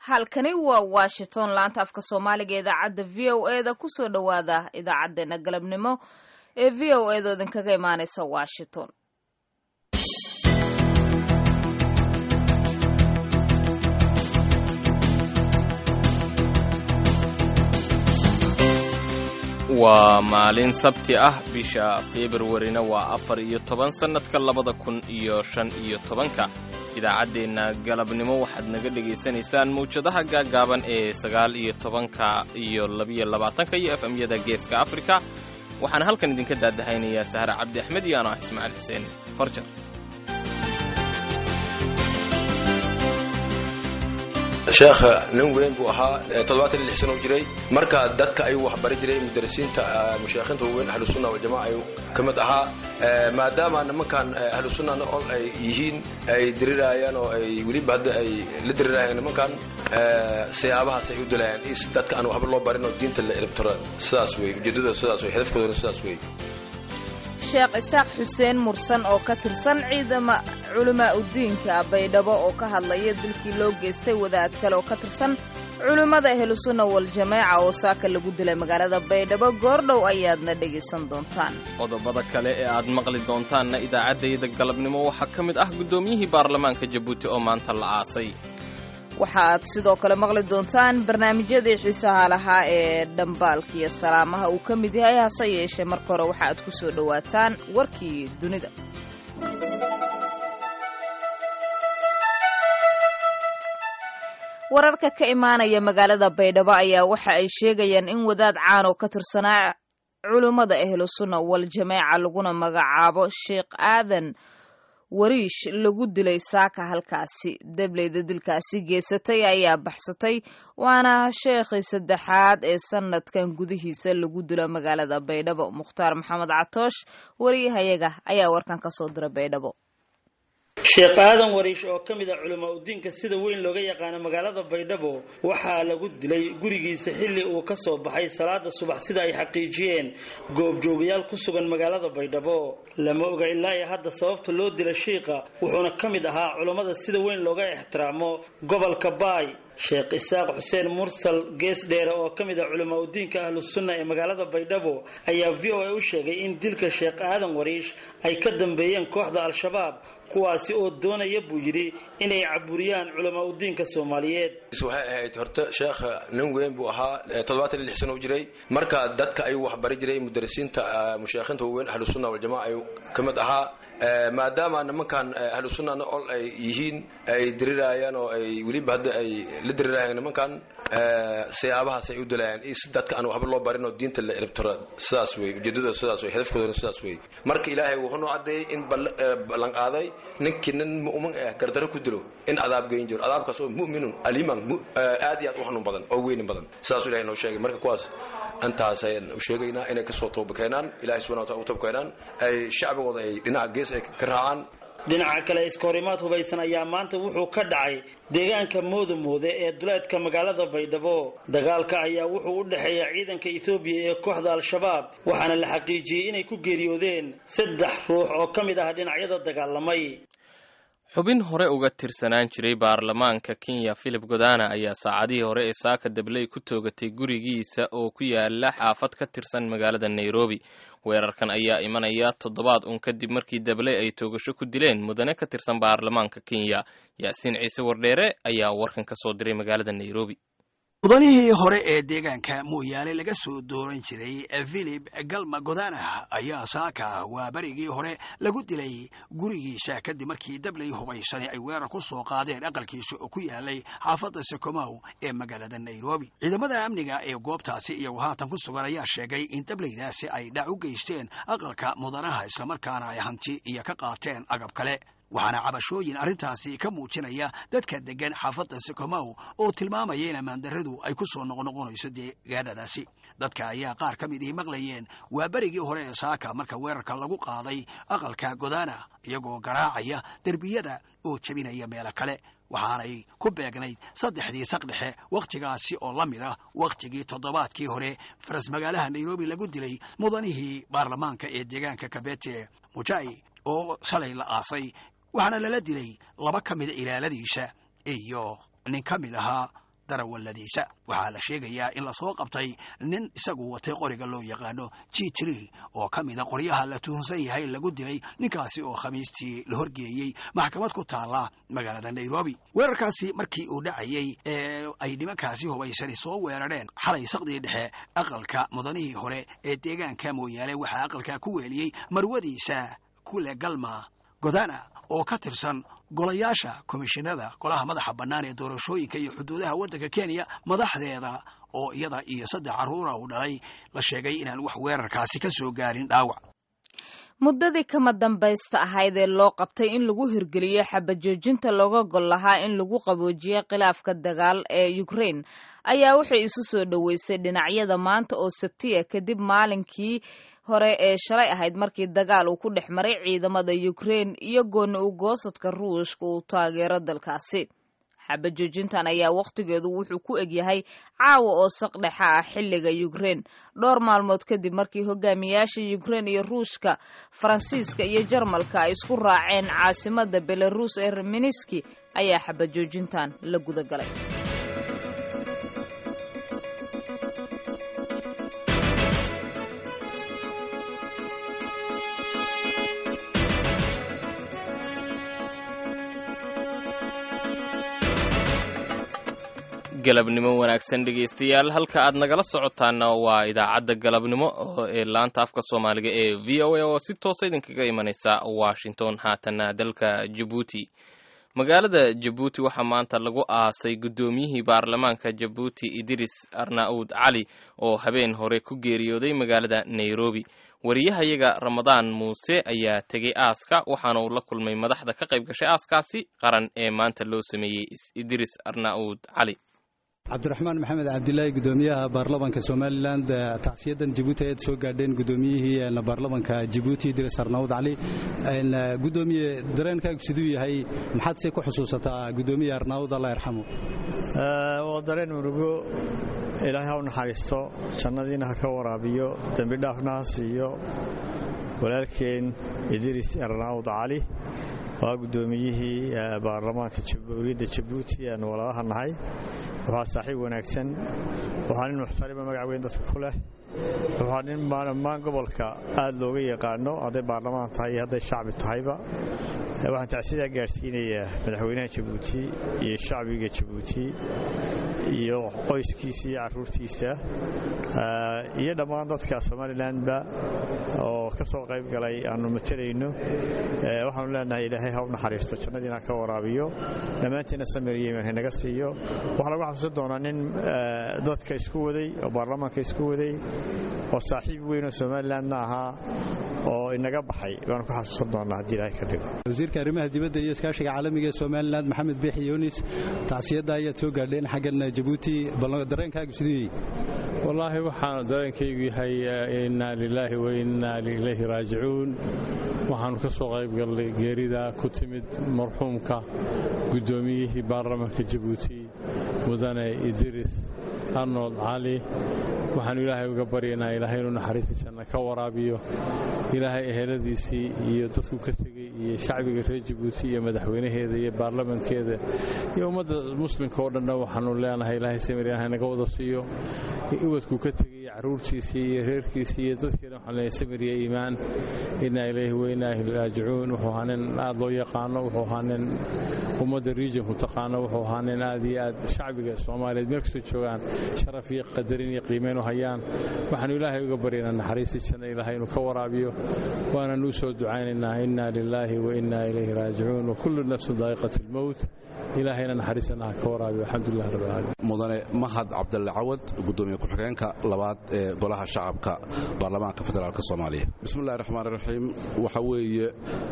halkani waa washington laanta afka soomaaliga ee idaacadda v o e da kusoo dhowaada idaacadeena galabnimo ee v o e da idinkaga imaaneysa washington waa maalin sabti ah bisha februarina waa afar iyo toban sannadka labada kun iyo shan iyo tobanka idaacaddeenna galabnimo waxaad naga dhegaysanaysaan mawjadaha gaaggaaban ee sagaal iyo tobanka iyo labiyo labaatanka iyo f m-yada geeska afrika waxaana halkan idinka daadahaynayaa sahre cabdi axmed iyo ano ah ismaaciil xuseen horjar sheekha nin weyn buu ahaa toddobaatan iyo lix sano u jiray marka dadka ayuu waxbari jiray mudarisiinta mushaekhinta weyn ahlusunna waljamaca ayuu ka mid ahaa maadaama nimankan ahlusunnana ol ay yihiin ay diriraayaan oo ay weliba hadda ay la diriraayaan nimankan siyaabahaas ay u dilayaan is dadka aan waxba loo barin oo diinta la elibtiro sidaas wey ujeeddada sidaas wey hadafkoodana sidaas wey sheekh isaaq xuseen mursan oo ka tirsan ciidama culamaa udiinka baydhabo oo ka hadlaya dilkii loo geystay wadaad kale oo ka tirsan culimmada ahlusunna waljamaaca oo saaka lagu dilay magaalada baydhabo goordhow ayaadna dhegaysan doontaan qodobada kale ee aad maqli doontaanna idaacaddayda galabnimo waxaa ka mid ah guddoomiyihii baarlamaanka jabuuti oo maanta la aasay waxa aad sidoo kale maqli doontaan barnaamijyadii xiisaha lahaa ee dhambaalka iyo salaamaha uu ka mid yahay hase yeeshee marka hore waxa aad ku soo dhowaataan warkii dunida wararka ka imaanaya magaalada baydhabo ayaa waxa ay sheegayaan in wadaad caan oo ka tirsanaa culummada ahlusunna waljamaaca laguna magacaabo sheekh aadan wariish lagu dilay saaka halkaasi dableyda dilkaasi geysatay ayaa baxsatay waana sheekhii saddexaad ee sanadkan gudihiisa lagu dilo magaalada baydhabo mukhtaar maxamed catoosh wariyahayaga ayaa warkan ka soo dira baydhabo sheekh aadan wariish oo ka mid a culamaa udiinka sida weyn looga yaqaano magaalada baydhabo waxaa lagu dilay gurigiisa xilli uu ka soo baxay salaada subax sida ay xaqiijiyeen goobjoogayaal ku sugan magaalada baydhabo lama oga ilaa iyo hadda sababta loo dila shiiqa wuxuuna ka mid ahaa culammada sida weyn looga ixtiraamo gobolka baay sheekh isaaq xuseen mursal gees dheere oo ka mid ah culamaa udiinka ahlusunna ee magaalada baydhabo ayaa v o a u sheegay in dilka sheekh aadan wariish ay ka dambeeyeen kooxda al-shabaab kuwaasi oo doonaya buu yidhi inay caburiyaan culamaa udiinka soomaaliyeed waxay ahayd horta sheekha nin weyn buu ahaa toddobaatan iyo lix sano u jiray marka dadka ayuu waxbari jiray mudarisiinta mushaekhinta weyn ahlusunna waljamaca ayuu ka mid ahaa maadaama nimankan ahlusunnana ol ay yihiin ay diriraayaan oo ay weliba hadda ay la diriraayaan nimankan siyaabahaas ay u dilayaan is dadka aan waxba loo barin oo diinta la elibtiro sidaas wey ujeeddada sidaas wey hadafkoodana sidaas wey marka ilaahay wuxuu noo caddeeyey in ballan qaaday ninkii nin mu'min ah gardaro ku dilo in cadaab geyn jiro cadaabkaas oo mu'minun aliman aad iyo aad u xanuun badan oo weynin badan sidaasuu ilahay noo sheegay marka kuwaas intaas ayaan u sheegaynaa inay kasoo tooba keenaan ilahay subana wataala u tooba keenaan ay shacbigooda ay dhinaca gees ay ka raacaan dhinaca kale iskahorimaad hubaysan ayaa maanta wuxuu ka dhacay deegaanka moodamoode ee duleedka magaalada baydhabo dagaalka ayaa wuxuu u dhexeeya ciidanka ethoobiya ee kooxda al-shabaab waxaana la xaqiijiyey inay ku geeriyoodeen saddex ruux oo ka mid ah dhinacyada dagaalamay xubin hore uga tirsanaan jiray baarlamaanka kenya philip godana ayaa saacadihii hore ee saaka dabley ku toogatay gurigiisa oo ku yaala xaafad ka tirsan magaalada nairobi weerarkan ayaa imanaya toddobaad un kadib markii dabley ay toogasho ku dileen mudane ka tirsan baarlamaanka kenya yaasiin ciise wardheere ayaa warkan ka soo diray magaalada nairobi mudanihii hore ee deegaanka mooyaale laga soo dooran jiray philip galma godana ayaa saaka waa berigii hore lagu dilay gurigiisa kadib markii dabley hubaysani ay weerar ku soo qaadeen aqalkiisa oo ku yaalay xaafadda sokomow ee magaalada nairobi ciidamada amniga ee goobtaasi iyagu haatan ku sugan ayaa sheegay in dableydaasi ay dhac u geysteen aqalka mudanaha islamarkaana ay hanti iyo ka qaateen agab kale waxaana cabashooyin arrintaasi ka muujinaya dadka deggan xaafadda sokomow oo tilmaamaya in ammaandarradu ay ku soo noqnoqonayso deegaanadaasi dadka ayaa qaar ka mid ihi maqlayeen waa berigii hore ee saaka marka weerarka lagu qaaday aqalka godana iyagoo garaacaya derbiyada oo jebinaya meelo kale waxaanay ku beegnayd saddexdii saqdhexe wakhtigaasi oo la mid ah wakhtigii toddobaadkii hore faras magaalaha nairobi lagu dilay mudanihii baarlamaanka ee deegaanka kabete mujai oo shalay la aasay waxaana lala dilay laba ka mida ilaaladiisa iyo nin ka mid ahaa darawalladiisa waxaa la sheegayaa in lasoo qabtay nin isagu watay qoriga loo yaqaano g tri oo ka mida qoryaha la tuhunsan yahay lagu dilay ninkaasi oo khamiistii la horgeeyey maxkamad ku taala magaalada nairobi weerarkaasi markii uu dhacayey ee ay nimankaasi hubaysani soo weerareen xalay saqdii dhexe aqalka mudanihii hore ee deegaanka mooyaale waxaa aqalka ku weeliyey marwadiisa kule galma godana oo ka tirsan golayaasha komishinada golaha madaxa bannaan ee doorashooyinka iyo xuduudaha waddanka kenya madaxdeeda oo iyada iyo saddex carruura uu dhalay la sheegay inaan wax weerarkaasi ka soo gaarin dhaawac muddadii kama dambaysta ahayd ee loo qabtay in lagu hirgeliyo xabajoojinta looga gol lahaa in lagu qaboojiyo khilaafka dagaal ee ukraine ayaa waxay isu soo dhoweysay dhinacyada maanta oo sabtiya kadib maalinkii hore ee shalay ahayd markii dagaal uu ku dhex maray ciidamada ukraine iyo gooni u goosadka ruushka uu taageero dalkaasi xabajoojintan ayaa wakhtigeedu wuxuu ku egyahay caawa oo saqdhexa ah xilliga ukraine dhowr maalmood kadib markii hogaamiyaasha ukraine iyo ruushka faransiiska iyo jarmalka ay isku raaceen caasimada belaruus ee reminiski ayaa xabajoojintan la gudagalay galabnimo wanaagsan dhegaystayaal halka aad nagala socotaana waa idaacadda galabnimo ee laanta afka soomaaliga ee v o a oo si toosa idinkaga imanaysa washington haatana dalka jabuuti magaalada jabuuti waxaa maanta lagu aasay guddoomiyihii baarlamaanka jabuuti idris arnaud cali oo habeen hore ku geeriyooday magaalada nairobi wariyahayaga ramadaan muuse ayaa tegey aaska waxaana uu la kulmay madaxda ka qayb gashay aaskaasi qaran ee maanta loo sameeyey idris arnaud cali cabdiraxmaan maxamed cabdilaahi gudoomiyaha baarlamanka somalilan tacsiyadan jabuuti ayaad soo gaadheen gudoomiyihii baarlamanka jabuuti idris arnaud cali gudoomiye dareenkaagu siduu yahay maxaad se ku xusuusataa gudoomiye arnaud allah yarxamu waa dareen murugo ilaahay ha u naxariisto jannadiina ha ka waraabiyo dembi dhaafna ha siiyo walaalkeen idris arnaud cali waa gudoomiyihii baarlamaanka jamhuuriyadda jabuuti aan walaalaha nahay waxaa saaxiib wanaagsan waxaa nin muxtarima magac weyn dadka ku leh waxaa nin dhammaan gobolka aad looga yaqaano hadday baarlamaan tahay iyo hadday shacbi tahayba waxaan tacsidaa gaadhsiinayaa madaxweynaha jabuuti iyo shacbiga jabuuti iyo qoyskiisa iyo caruurtiisa iyo dhammaan dadka somalilanba oo ka soo qayb galay aanu matelayno waxaanu leenahay ilaahay ha u naxariisto jannadiina ka waraabiyo dhammaantiina samir yemen hanaga siiyo waxaa lagu xasuusan doonaa nin dadka isku waday oo baarlamaanka isku waday oo saaxiib weyn oo somalilandna ahaa oo inaga baxay baanu ku xasuusan doonaa haddii ilaahay ka dhigo wasiirka arrimaha dibadda iyo iskaashiga caalamiga ee somalilan maxamed biixi yunis tacsiyadda ayaad soo gaadheen xaggan jabuuti dareenkaagu siduu yahay wallaahi waxaanu dareenkaygu yahay innaa lilaahi wa innaa ilayhi raajicuun waxaannu ka soo qayb gallay geerida ku timid marxuumka guddoomiyihii baarlamaanka jabuuti mudane idris arnold cali waxaannu ilaahay uga baryaynaa ilaahay inuu naxariistiisanna ka waraabiyo ilaahay eheladiisii iyo dadku ka tegey iyo shacbiga reer jabuuti iyo madaxweynaheeda iyo baarlamankeeda iyo ummadda muslimka oo dhanna waxaannu leenahay ilaahay samiriyan hanaga wada siiyo ubadkuu ka tegey caruurtiisii iyo reerkiisii iyo dadkeena waxaan leenahay samiriya iimaan innaa ilayhi wa innaa ilayhi raajicuun wuxuu ahaa nin aad loo yaqaano wuxuu ahaa nin ummadda regionku taqaano wuxuu ahaa nin aad iyo aad shacbiga soomaaliyeed meel kastoo joogaan sharaf iyo qadarin iyo qiimeyn u hayaan waxaannu ilaahay uga baryaynaa naxariistii janna ilaahay inuu ka waraabiyo waananu soo ducaynaynaa innaa lilaahi wa innaa ilayhi raajicuun wakullu nafsin daa'iqati almowt ilaahayna naxariisana ha ka waraabiyo alxamdulilah rabbilcaalamiin mudane mahad cabdalle cawad gudoomiye ku-xigeenka labaad ee golaha shacabka baarlamaanka federaalk soomaaliya bismillahi raxmaan raxiim waxa weeye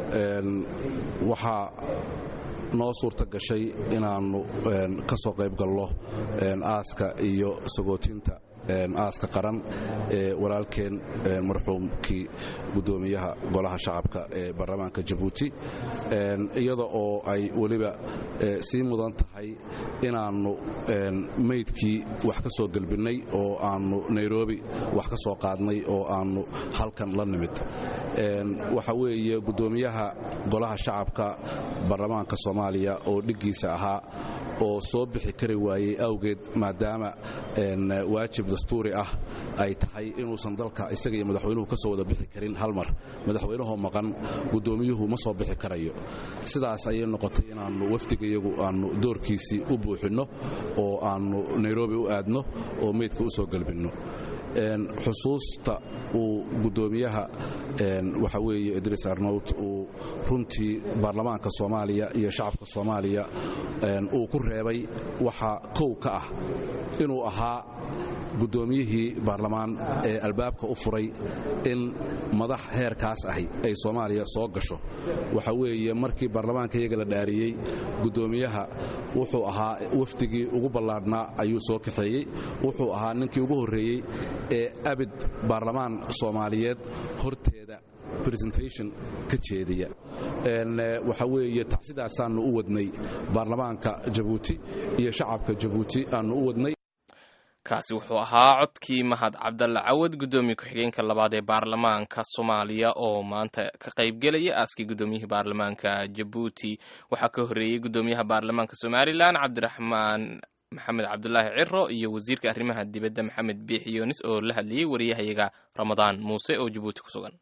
waxaa noo suurta gashay inaannu ka soo qayb galno aaska iyo sagootinta aaska qaran ee walaalkeen marxuumkii gudoomiyaha golaha shacabka ee baarlamaanka jabuuti iyada oo ay weliba sii mudan tahay inaannu meydkii wax ka soo gelbinnay oo aannu nairobi wax ka soo qaadnay oo aannu halkan la nimid waxa weeye gudoomiyaha golaha shacabka baarlamaanka soomaaliya oo dhiggiisa ahaa oo soo bixi kari waayey awgeed maadaama waajib dastuuri ah ay tahay inuusan dalka isaga iyo madaxweynuhu ka soo wada bixi karin hal mar madaxweynuhoo maqan guddoomiyuhu ma soo bixi karayo sidaas ayay noqotay inaannu wafdigayagu aannu doorkiisii u buuxinno oo aannu nairobi u aadno oo meydka u soo galbinno xusuusta uu guddoomiyaha waxa weeye idriis arnowt uu runtii baarlamaanka soomaaliya iyo shacabka soomaaliya uu ku reebay waxaa kow ka ah inuu ahaa guddoomiyihii baarlamaan ee albaabka u furay in madax heerkaas ahi ay soomaaliya soo gasho waxa weeye markii baarlamaanka iyaga la dhaariyey guddoomiyaha wuxuu ahaa wafdigii ugu ballaadhnaa ayuu soo kaxeeyey wuxuu ahaa ninkii ugu horreeyey ee abid baarlamaan soomaaliyeed horteeda resentation ka jeediya waxa weeye tacsidaasaannu u wadnay baarlamaanka jabuuti iyo shacabka jabuuti aannu u wadnay kaasi wuxuu ahaa codkii mahad cabdalle cawad guddoomiye ku-xigeenka labaad ee baarlamaanka soomaaliya oo maanta ka qaybgelaya aaskii guddoomiyihii baarlamaanka jabuuti waxaa ka horreeyey guddoomiyaha baarlamaanka somalilan cabdiraxmaan maxamed cabdulaahi ciro iyo wasiirka arrimaha dibadda maxamed biix yoonis oo la hadlayey wariyahayaga ramadaan muuse oo jabuuti ku sugan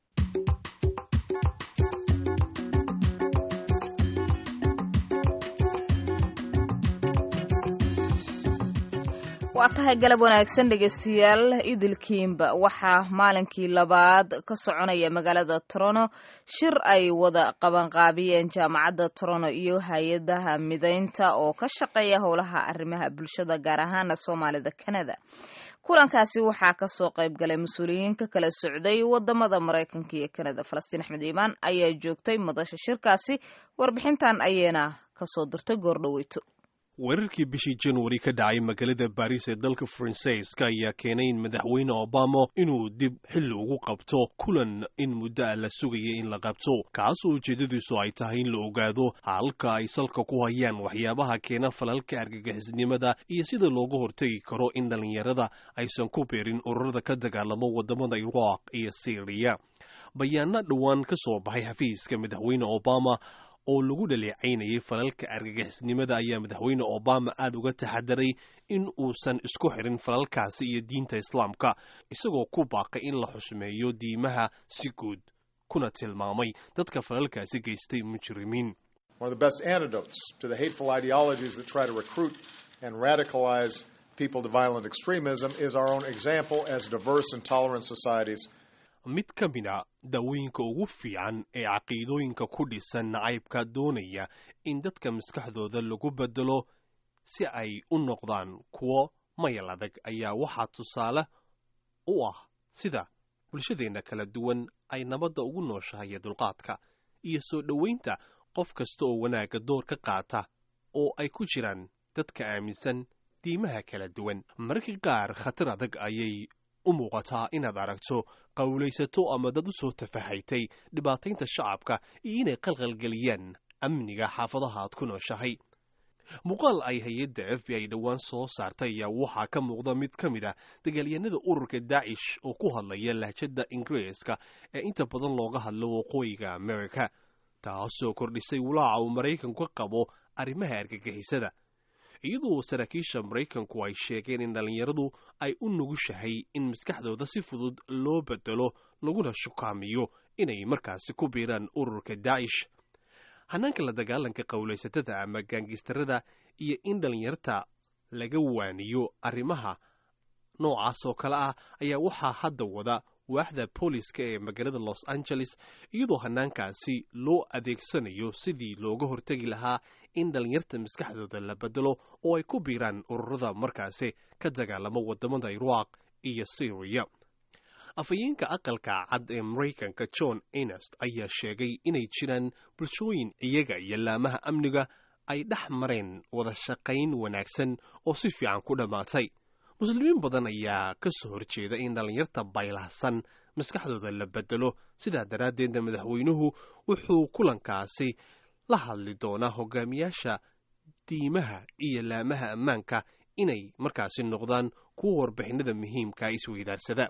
waa tahay galab wanaagsan dhegeystayaal idilkiinba waxaa maalinkii labaad ka soconaya magaalada torono shir ay wada qabanqaabiyeen jaamacadda torono iyo hay-adaha mideynta oo ka shaqeeya howlaha arrimaha bulshada gaar ahaana soomaalida kanada kulankaasi waxaa kasoo qayb galay mas-uuliyiin ka kala socday wadamada maraykanka iyo kanada falastiin axmed iimaan ayaa joogtay madasha shirkaasi warbixintan ayayna kasoo dirtay goordhoweyto weerarkii bishii januari ka dhacay magaalada baris ee dalka faransiiska ayaa keenay in madaxweyne obama inuu dib xilli ugu qabto kulan in muddo ah la sugaya in la qabto kaasoo ujeedadiisu ay tahay in la ogaado halka ay salka ku hayaan waxyaabaha keena falalka argagixisnimada iyo sida looga hortegi karo in dhallinyarada aysan ku beerin ururada ka dagaalamo wadamada iraaq iyo syriya bayaana dhowaan ka soo baxay xafiiska madaxweyne obama oo lagu dhaleecaynayay falalka argagixisnimada ayaa madaxweyne obama aad uga taxadaray in uusan isku xirin falalkaasi iyo diinta islaamka isagoo ku baaqay in la xushmeeyo diimaha si guud kuna tilmaamay dadka falalkaasi geystay mujrimiin mid ka mida daawooyinka ugu fiican ee caqiidooyinka ku dhisan nacaybka doonaya in dadka maskaxdooda lagu bedelo si ay u noqdaan kuwo mayal adag ayaa waxaa tusaale u ah sida bulshadeenna kala duwan ay nabadda ugu nooshahay dulqaadka iyo soo dhowaynta qof kasta oo wanaagga door ka qaata oo ay ku jiraan dadka aaminsan diimaha kala duwan mararka qaar khatar adag ayay u muuqataa inaad aragto qowlaysato ama dad u soo tafahaytay dhibaataynta shacabka iyo inay qalqalgeliyaan amniga xaafadaha aad ku nooshahay muuqaal ay hay-adda f b i dhowaan soo saartay ayaa waxaa ka muuqda mid ka mid ah dagaalyahanada ururka daacish oo ku hadlaya lahjadda ingiriiska ee inta badan looga hadlo waqooyiga amerika taasoo kordhisay walaaca uu maraykanku ka qabo arrimaha argagixisada iyadoo saraakiisha maraykanku ay sheegeen in dhallinyaradu ay u nugushahay in maskaxdooda si fudud loo bedelo laguna shukaamiyo inay markaasi ku biiraan ururka daacish hanaanka la dagaalanka qowlaysatada ama gaangistarada iyo in dhallinyarta laga waaniyo arrimaha noocaas oo kale ah ayaa waxaa hadda wada waaxda booliska ee magaalada los angeles iyadoo hanaankaasi loo adeegsanayo sidii looga hortegi lahaa in dhallinyarta maskaxdooda la bedelo oo ay ku biiraan ururada markaasi ka dagaalamo wadamada iraaq iyo syriya afhayeenka aqalka cad ee maraykanka john enest ayaa sheegay inay jiraan bulshooyin iyaga iyo laamaha amniga ay dhex mareen wada shaqayn wanaagsan oo si fiican ku dhammaatay muslimiin badan ayaa ka soo horjeeda in dhallinyarta baylahsan maskaxdooda la bedelo sidaa daraaddeedna madaxweynuhu wuxuu kulankaasi la hadli doonaa hogaamiyaasha diimaha iyo laamaha ammaanka inay markaasi noqdaan kuwa warbixinada muhiimka isweydaarsada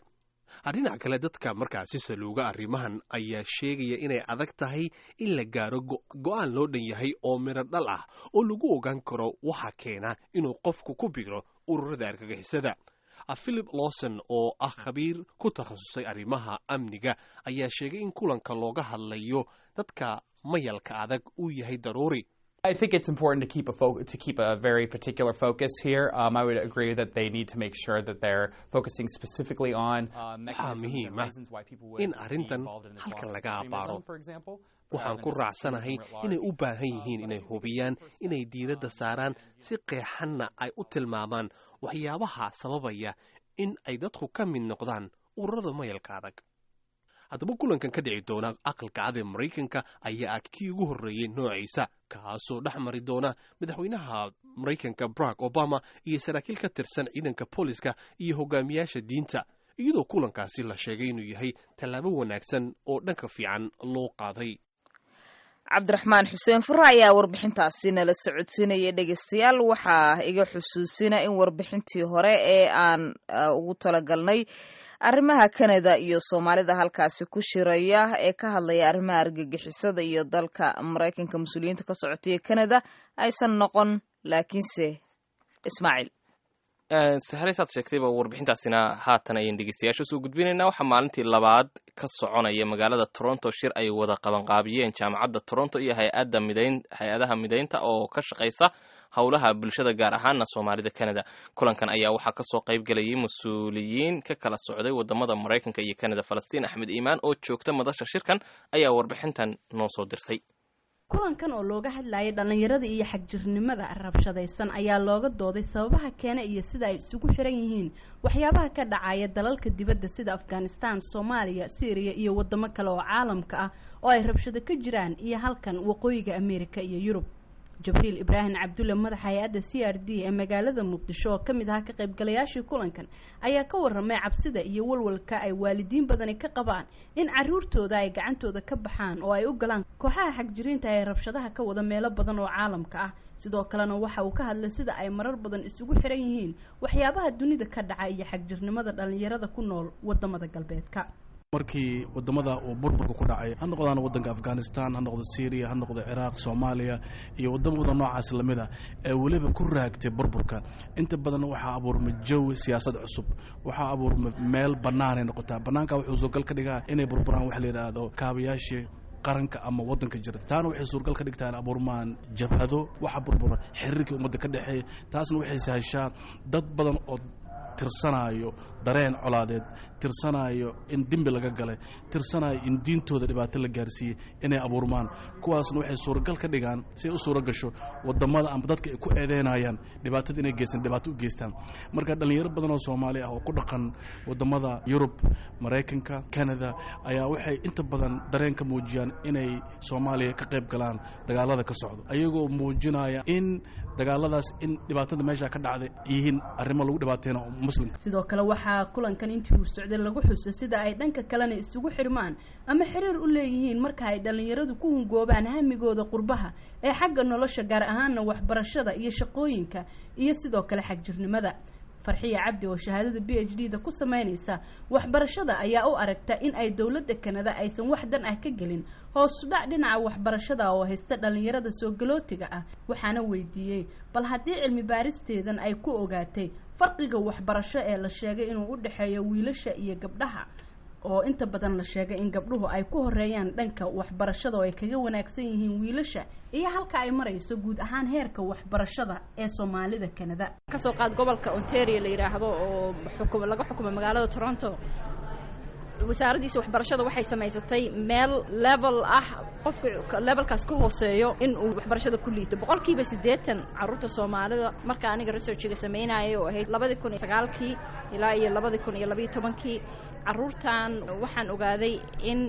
dhinac kale dadka markaasi saluuga arrimahan ayaa sheegaya inay adag tahay in la gaaro go'aan loo dhan yahay oo midho dhal ah oo lagu ogaan karo waxa keena inuu qofku ku biro ururada argagixisada philip lawson oo ah khabiir ku takhasusay arrimaha amniga ayaa sheegay in kulanka looga hadlayo dadka mayalka adag uu yahay daruuri I think it's important to keep a fo- to keep a very particular focus here. Um, I would agree that they need to make sure that they're focusing specifically on uh, waxaa muhiim ah in arrintan halkan laga abaaro waxaan ku raacsanahay inay u baahan yihiin inay hubiyaan inay diiradda saaraan si qeexanna ay u tilmaamaan waxyaabaha sababaya in ay dadku ka mid noqdaan ururada mayalka adag haddaba kulankan ka dhici doona aqalka cad ee maraykanka ayaa ah kii ugu horreeyey noociisa kaasoo dhex mari doona madaxweynaha maraykanka barack obama iyo saraakiil ka tirsan ciidanka booliska iyo hogaamiyaasha diinta iyadoo kulankaasi la sheegay inuu yahay tallaabo wanaagsan oo dhanka fiican loo qaaday cabdiraxmaan xuseen fure ayaa warbixintaasi nala socodsiinaya dhegeystayaal waxaa iga xusuusina in warbixintii hore ee aan ugu talagalnay arrimaha kanada iyo soomaalida halkaasi ku shiraya ee ka hadlaya arrimaha argagixisada iyo dalka maraykanka mas-uuliyiinta ka socotay ee kanada aysan noqon laakiinse ismaaciil sahlaysaad sheegtayba warbixintaasina haatan ayaan dhegeystayaasha usoo gudbinaynaa waxaa maalintii labaad ka soconaya magaalada toronto shir ay wada qabanqaabiyeen jaamacadda toronto iyo hay-adda midayn hay-adaha midaynta oo ka shaqaysa howlaha bulshada gaar ahaana soomaalida canada kulankan ayaa waxaa kasoo qayb galayay mas-uuliyiin ka kala socday wadamada maraykanka iyo canada falastiin axmed iimaan oo joogta madasha shirkan ayaa warbixintan noo soo dirtay kulankan oo looga hadlayay dhallinyarada iyo xagjirnimada rabshadaysan ayaa looga dooday sababaha keena iyo sida ay isugu xiran yihiin waxyaabaha ka dhacaya dalalka dibadda sida afghanistan soomaaliya syriya iyo wadamo kale oo caalamka ah oo ay rabshado ka jiraan iyo halkan waqooyiga ameerika iyo yurub jabriil ibraahim cabdulle madaxa hay-adda c r d ee magaalada muqdisho oo ka mid ahaa ka qaybgalayaashii kulankan ayaa ka warramay cabsida iyo walwalka ay waalidiin badani ka qabaan in caruurtooda ay gacantooda ka baxaan oo ay u galaan kooxaha xagjiriinta ee rabshadaha ka wada meelo badan oo caalamka ah sidoo kalena waxa uu ka hadlay sida ay marar badan isugu xiran yihiin waxyaabaha dunida ka dhaca iyo xagjirnimada dhallinyarada ku nool wadamada galbeedka markii wadamada uu burburka ku dhacay ha noqdaan wadanka afghanistan ha noqdo syriya ha noqdo ciraaq soomaaliya iyo wadamada noocaas lamid a ee weliba ku raagtay burburka inta badan waxaa abuurmay jawi siyaasad cusub waxaa abuurmay meel banaanay noqotaa banaanka wuxuu suurgal ka dhigaa inay burburaan waxa la yidhaahdo kaabayaashii qaranka ama wadanka jira taana waxay suurgal ka dhigtaan abuurmaan jabhado waxa burbura xiriirkii ummadda ka dhexeeya taasna waxay sahashaa dad badan oo tirsanaayo dareen colaadeed tirsanaayo in dembi laga galay tirsanaayo in diintooda dhibaato la gaarsiiyey inay abuurmaan kuwaasna waxay suuragal ka dhigaan si ay u suura gasho wadamada ama dadka ay ku eedeynayaan dhibaatada inay geystaan dhibaato u geystaan marka dhallinyaro badan oo soomaali ah oo ku dhaqan wadamada yurub maraykanka canada ayaa waxay inta badan dareen ka muujiyaan inay soomaaliya ka qayb galaan dagaalada ka socdo ayagoo muujinaya in dagaaladaas in dhibaatada meesha ka dhacday yihiin arrimo lagu dhibaateyna muslimka sidoo kale waxaa kulankan intii uu socday lagu xusay sida ay dhanka kalena isugu xirmaan ama xiriir u leeyihiin marka ay dhallinyaradu ku hungoobaan hamigooda qurbaha ee xagga nolosha gaar ahaana waxbarashada iyo shaqooyinka iyo sidoo kale xagjirnimada farxiya cabdi oo shahaadada b h d da ku sameynaysa waxbarashada ayaa u aragta in ay dowladda kanada aysan wax dan ah ka gelin hoosudhac dhinaca waxbarashada oo haysta dhallinyarada soo galootiga ah waxaana weydiiyey bal haddii cilmi baaristeedan ay ku ogaatay farqiga waxbarasho ee la sheegay inuu u dhexeeyo wiilasha iyo gabdhaha oo inta badan la sheegay in gabdhuhu ay ku horeeyaan dhanka waxbarashada oo ay kaga wanaagsan yihiin wiilasha iyo halka ay marayso guud ahaan heerka waxbarashada ee soomaalida kanada kasoo qaad gobolka ontario la yidhaahdo oo xukum laga xukumo magaalada toronto wasaaraddiisa waxbarashada waxay samaysatay meel level ah qofka levelkaas ka hooseeyo in uu waxbarashada ku liito boqolkiiba siddeetan carruurta soomaalida marka aniga researchiga samaynayay oo ahayd labadii kun iyo sagaalkii ilaa iyo labadii kun iyo labayo tobankii carruurtan waxaan ogaaday in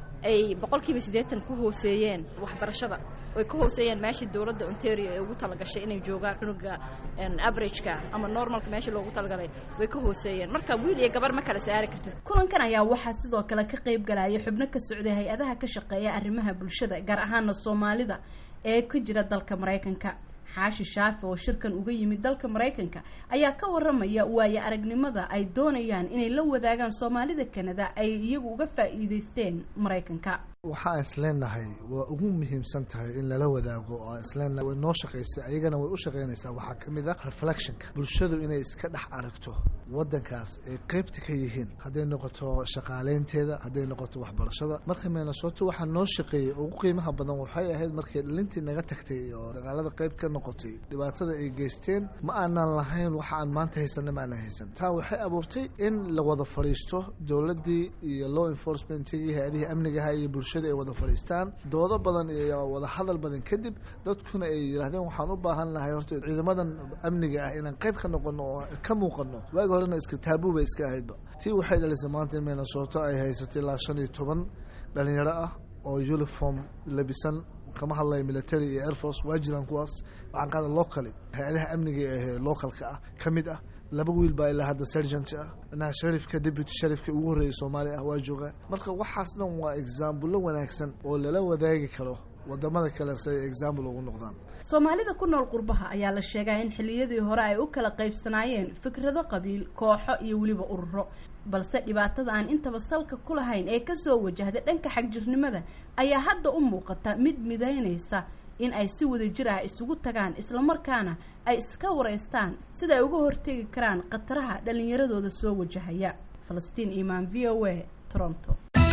ay boqolkiiba siddeetan ku hooseeyeen waxbarashada ay ka hooseeyeen meeshii dowladda ontario ee ugu talagashay inay joogaan cunuga averageka ama normalka meeshii loogu talagalay way ka hooseeyeen marka wiil iyo gabar ma kala saari kartid kulankan ayaa waxaa sidoo kale ka qayb galaya xubno ka socday hay-adaha ka shaqeeya arrimaha bulshada gaar ahaana soomaalida ee ka jira dalka maraykanka xaashi shaafi oo shirkan uga yimid dalka maraykanka ayaa ka waramaya waayo aragnimada ay doonayaan inay la wadaagaan soomaalida kanada ay iyagu uga faa'iideysteen maraykanka waxaan isleenahay waa ugu muhiimsan tahay in lala wadaago oo aan isleenahay way noo shaqaysay ayagana way u shaqaynaysaa waxaa ka mid ah reflectionka bulshadu inay iska dhex aragto waddankaas ay qaybta ka yihiin hadday noqoto shaqaaleynteeda hadday noqoto waxbarashada marka minnesota waxaa noo shaqeeyey ugu qiimaha badan waxay ahayd markay dhalintii naga tagtay oo dagaalada qayb ka noqotay dhibaatada ay geysteen ma aanan lahayn waxa aan maanta haysanna ma aanan haysan taa waxay abuurtay in la wada fadhiisto dowladdii iyo law enforcementigii hay-adihii amnigaha iyo bulshada ay wada fadhiistaan doodo badan iyo wada hadal badan kadib dadkuna ay yidhaahdeen waxaan u baahan lahay horta ciidamadan amniga ah inaan qayb ka noqono oo ka muuqano waagi horena iska taabuu bay iska ahaydba tii waxay dhalisay maanta in minnesota ay haysatay ilaa shan iyo toban dhalinyaro ah oo uniform labisan kama hadlaya military iyo air force waa jiraan kuwaas waxaan qaada locally hay-adaha amniga ee localka ah ka mid ah laba wiil baa ilaa hadda sergent ah inaha sharifka deputy sharifka ugu horreeyay soomaaliya ah waa joogaa marka waxaas dhan waa exaambullo wanaagsan oo lala wadaagi karo wadamada kale si ay example ugu noqdaan soomaalida ku nool qurbaha ayaa la sheegaa in xilliyadii hore ay u kala qaybsanaayeen fikrado qabiil kooxo iyo weliba ururo balse dhibaatada aan intaba salka ku lahayn ee kasoo wajahda dhanka xagjirnimada ayaa hadda u muuqata mid midaynaysa in ay si wada jir ah isugu tagaan islamarkaana ay iska wareystaan sida ay uga hortegi karaan khataraha dhallinyaradooda soo wajahaya falastiin imaan v o a toronto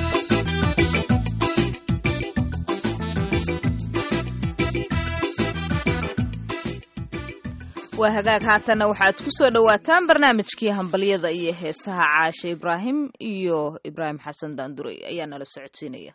waa hagaag haatanna waxaad ku soo dhowaataan barnaamijkii hambalyada iyo heesaha caashe ibraahim iyo ibraahim xasan daanduray ayaa nala socodsiinaya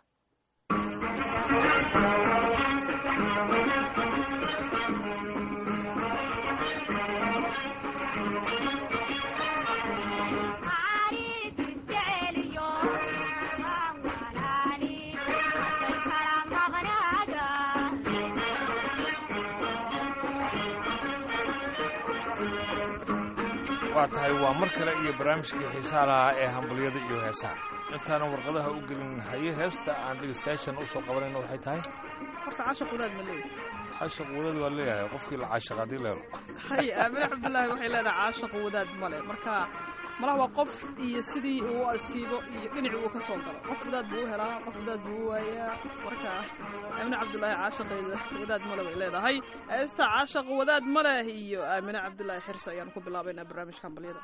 waa tahay waa mar kale iyo barnaamijkii xiisaha lahaa ee hambalyada iyo heesaha intaanan warqadaha u gelin haye heesta aan dhegeystayaashan usoo qabanayna waxay tahay horta caashaq wadaad ma leeyahy caashaq wadaad waa leeyahay qofkii la caashaq haddii leelo hay aamine cabdullaahi waxay leedahay caashaq wadaad male marka malaha waa qof iyo sidii uu asiibo iyo dhinacii uu ka soo galo qof wadaad buu u helaa qof wadaad buu u waayaa marka aamine cabdullaahi caashaqeeda wadaad male bay leedahay heesta caashaq wadaad maleh iyo aamine cabdullaahi xirse ayaan ku bilaabaynaa barnaamijka hambalyada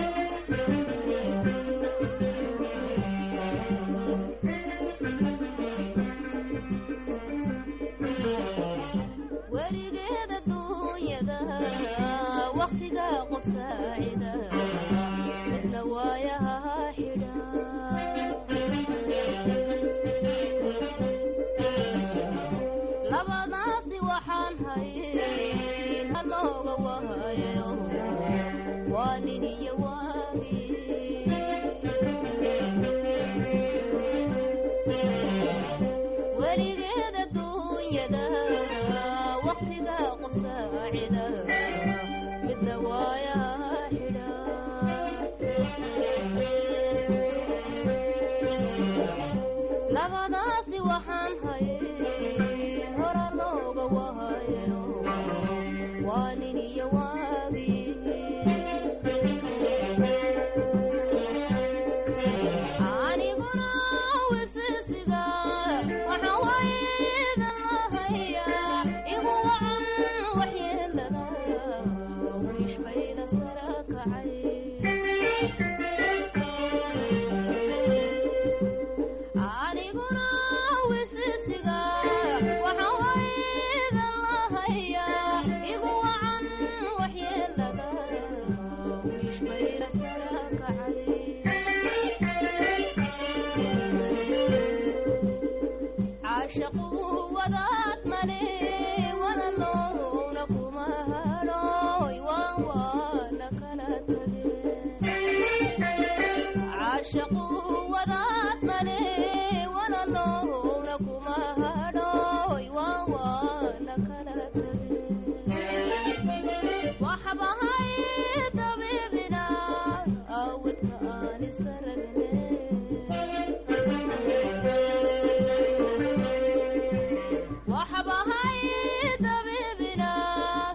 werigeeda duunyada wakhtiga qof saacida midna waayaha xidha labadaasi waxaan hayn halooga waayo waa nin iyo waagi werigeeda duunyada wakhtiga qof saacida midna waayaha xidha labadaasi waxaan hayn hora looga waayo waa nin iyo waagi aniguna wisisiga waxaan waydan lahayaa igu wacan waxyeelada wiish bayda sara kacay aniguna wisisiga waxaan waydan lahayaa igu wacan waxyeelada wiish bayda sara kacay caashaqu wadaad male walaloowna kuma hadhooy waan waana kala tage caashaqu wadaad male walaloowna kuma hadhooy waan waana kala tage waxbahay dabiibina awadka aan isaragne waxbahay dabiibina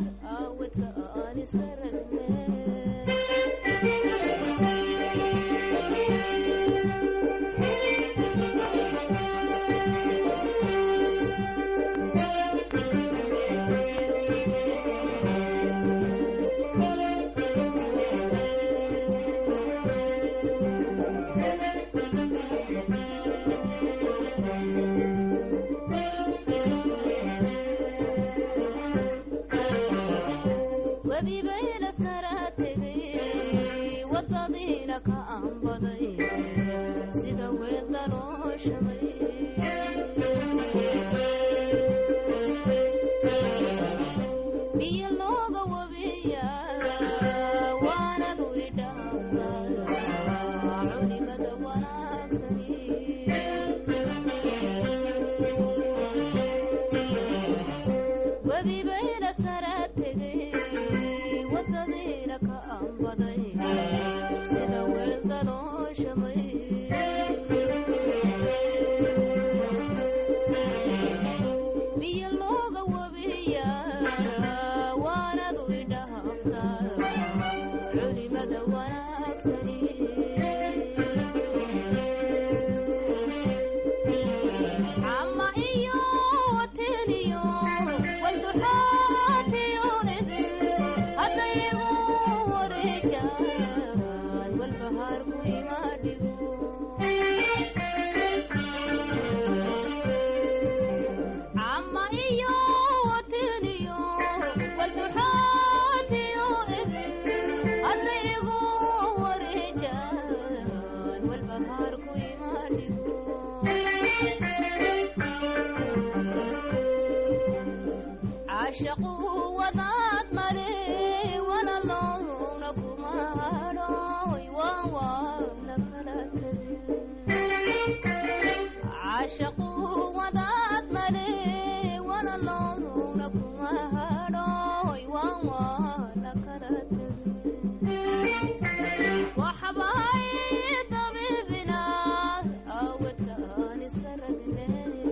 ka aanbaday sida weel dalooshamay biyo looga wabiya waanadu idhaaftaa culimada wanaagsani webi bayna sara tegay wadadiina ka aanbaday sida weel dalooshamay biyo looga wabiya waanadu idhaaftaa culimada wanaagsani cama iyo wateniyo walduxaatiyo idin haddayigu wareejaan walbahaarku imaadhigo cama iyo wateniyo walduxaatiyo idin haddayigu wareejaan walbahaarku imaadhigo caashaqu wadaad male walaloowna kuma hadhooy waan waana kala tegin caashaqu wadaad male walaloowna kuma hadhooy waan waana kala tegin waxbay dabiibina awadkaan isaragne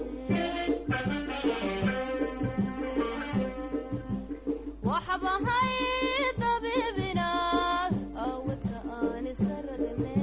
waxbahay dabiibina awadka aan isaragne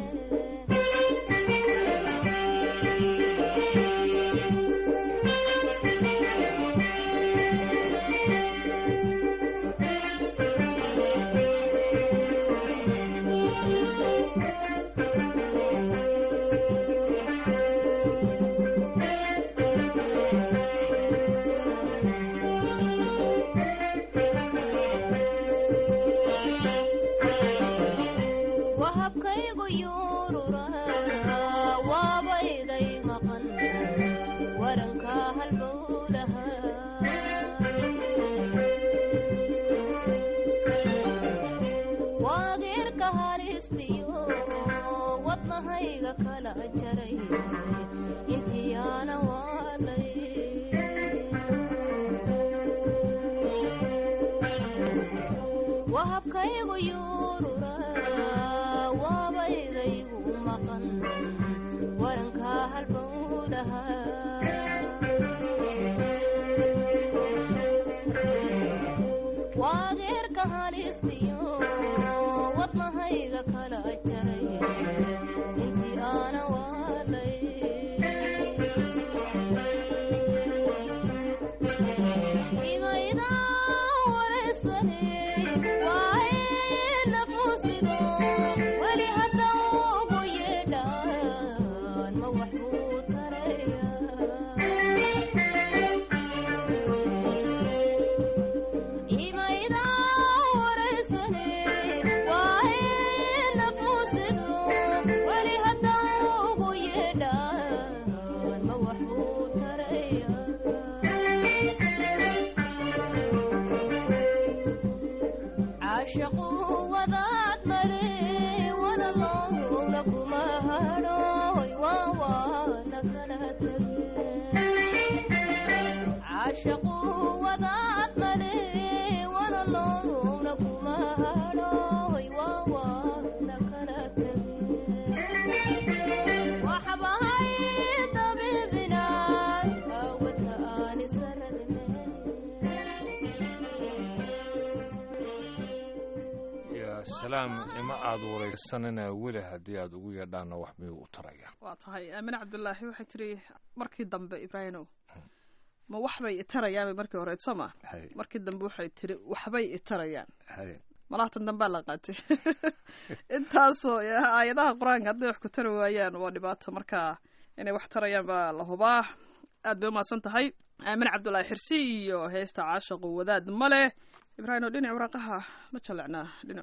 wahabkaygu yuurura waabayday maqan waranka halbowlaha waageerka halistiyo wadnahayga kala jaray intiyaana waalay wahabkaygu yuurura waabaydaygu maqan waranka halbowlaha waageerka halistiyo wadnahayga kala jaray intii aana waalay caashaqu wadaad mare walaloowna kuma hadhooy waa waana kala tageen caashaqu wadaad mare walaloowna kuma hadhooy waa waana kala tageen waxbahay dabiibina awadka aan isaradne yaa salaam ima aad waraysanina weli haddii aad ugu yeedhaanna wax miyuu u taraya waa tahay aamine cabdulaahi waxay tiri markii dambe ibraahimow ma waxbay itarayaanbay markii hore soo ma Hay. markii dambe waxay tiri waxbay itarayaan Hay. malaatan dambaa la qaatay intaasoo aayadaha qur-aanka hadday wax ku tari waayaan waa dhibaato marka inay wax tarayaan baa la hubaa aad bay umahadsan tahay aamine cabdulaahi xirsi iyo heesta caashaqu wadaad ma leh ibraahim oo dhinac waraaqaha ma jallecnaa dhinacooda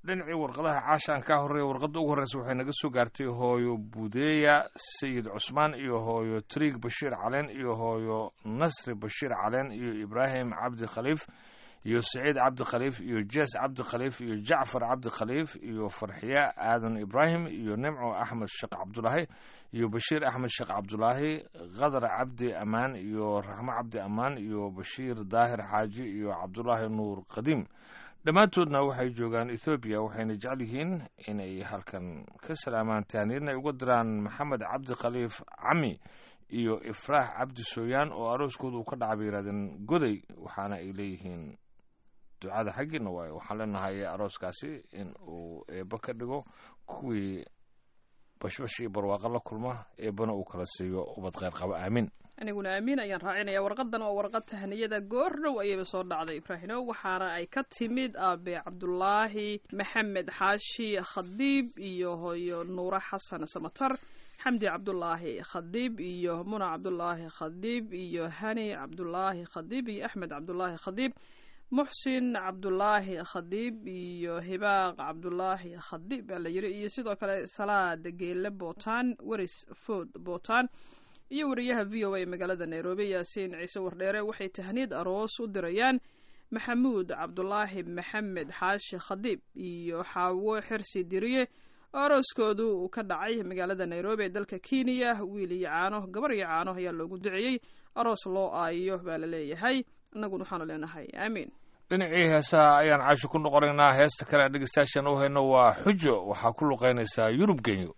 dhinacii warqadaha caashaan ka horreeya warqadda ugu horreysa waxay naga soo gaartay hooyo budeya sayid cusmaan iyo hooyo triig bashiir caleen iyo hooyo nasri bashiir caleen iyo ibraahim cabdi khaliif iyo saciid cabdi khaliif iyo jees cabdi khaliif iyo jacfar cabdi khaliif iyo farxiye aadan ibraahim iyo nimco axmed sheekh cabdulaahi iyo bashiir axmed sheekh cabdulaahi qadar cabdi ammaan iyo raxmo cabdi ammaan iyo bashiir daahir xaaji iyo cabdulaahi nuur qadiim dhammaantoodna waxay joogaan ethoobiya waxayna jecel yihiin inay halkan ka salaamaan taaniirna ay uga diraan maxamed cabdi khaliif cami iyo ifraax cabdi sooyaan oo arooskooda uu ka dhacay bay yidhahdeen goday waxaana ay leeyihiin ducada xaggiina waaye waxaan leenahay arooskaasi in uu eebba ka dhigo kuwii bashbash iyo barwaaqo la kulma eebbana uu kala siiyo ubad kheyr qabo aamin aniguna aamin ayaan raacinaya warqadan waa warqad tahniyada goordhow ayayba soo dhacday ibraahino waxaana ay ka timid aabe cabdulaahi maxamed xaashi khadiib iyo hooyo nuure xasan samatar xamdi cabdulaahi khadiib iyo muna cabdulaahi khadiib iyo hani cabdulaahi khadiib iyo axmed cabdulaahi khadiib muxsin cabdulaahi khadiib iyo hibaaq cabdulaahi khadiib baa la yiri iyo sidoo kale salaad geele bootaan weris food bootaan iyo wariyaha v o a magaalada nairobi yaasiin ciise wardheere waxay tahniid aroos u dirayaan maxamuud cabdulaahi maxamed xaashi khadiib iyo xaawo xirsi diriye oo arooskoodu uu ka dhacay magaalada nairobi ee dalka kenya wiil iyo caano gabar iyo caano ayaa loogu duceeyey aroos loo aayo baa la leeyahay innaguna waxaanu leenahay aamiin dhinacii heesaha ayaan caasho ku noqonaynaa heesta kale aan dhegeystayaashan u hayno waa xujo waxaa ku luqeynaysaa yurub genyo